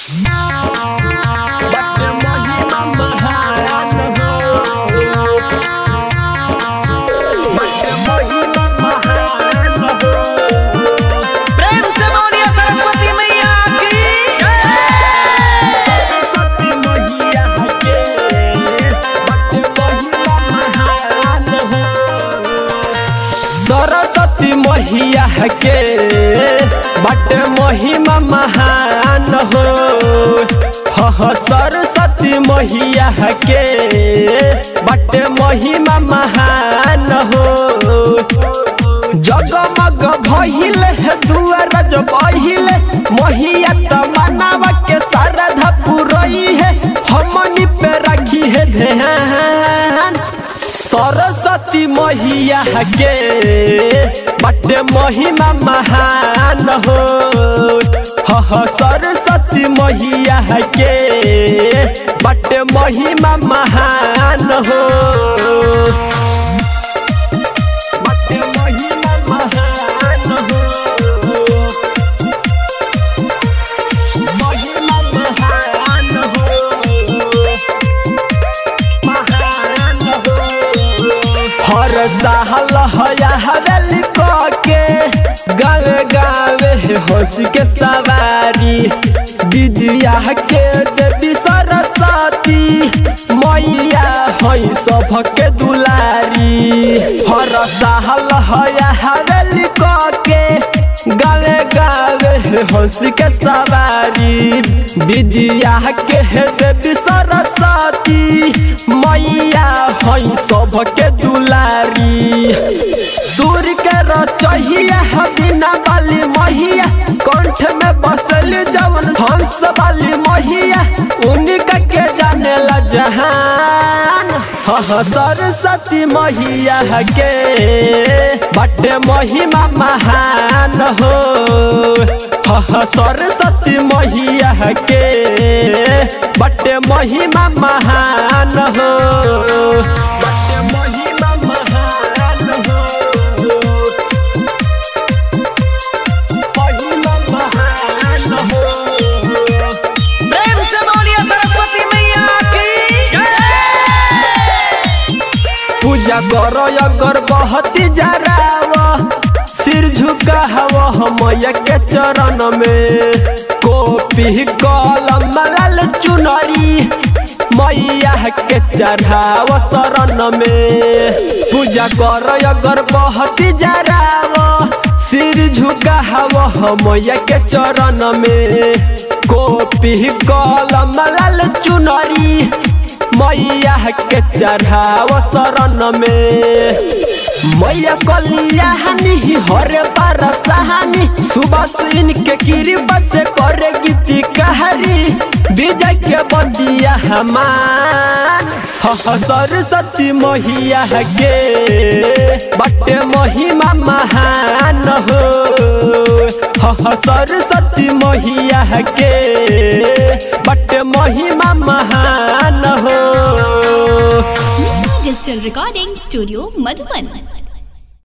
बटे महिमा महान हो बटे महिमा महान हो प्रेम से बोलिए सरस्वती मैया की सरस्वती मैया के बटे महिमा महान हो सरस्वती मैया के बटे महिमा महान हो ह ह सरस्वती मैया के बटे महिमा महान हो जगमग भइल है दुआर जब बहिल महिया तमन्नावा के श्रद्धा पुरई है हमनी पे रखी है ध्यान सरस्वती मैया के बटे महिमा महान हो ह ह सरस्वती मैया के बटे महिमा महान हो बटे महिमा महान हो महिमा महान हो महान हो हर साल हया हवेली के गावे गावे हंस के सवारी विद्या के देवी सरस्वती मैया हई सबके दुलारी हर साल हया हवेली के गावे गावे हंस के सवारी विद्या के देवी सरस्वती मैया हई सबके दुलारी सूर्य के रचहिया बिना वाली महिया कंठ में बसल जवन हंस वाली महिया उनका के जाने ला जहान ह ह सरस्वती मैया के बटे महिमा महान हो ह ह सरस्वती मैया के बटे महिमा महान हो बटे महिमा महान हो महिमा महान हो प्रेम से बोलिए सरस्वती मैया की पूजा करो अगर बहुत जराव सिर झुका हवा मैया के चरण में कॉपी कलम लाल चुनरी मैया के चढ़ाव शरण में पूजा करो अगर बहुत जराव सिर झुका हवा मैया के चरण में कॉपी कलम लाल चुनरी मैया के चढ़ाव शरण में मैया कलिया हनी हरे पर सहानी सुबह सीन के कृपा से करे गीती कहरी विजय के बदिया हमान ह ह सरस्वती मैया के बटे महिमा महान हो ह ह सरस्वती मैया के बटे महिमा महान हो डिजिटल रिकॉर्डिंग स्टूडियो मधुबन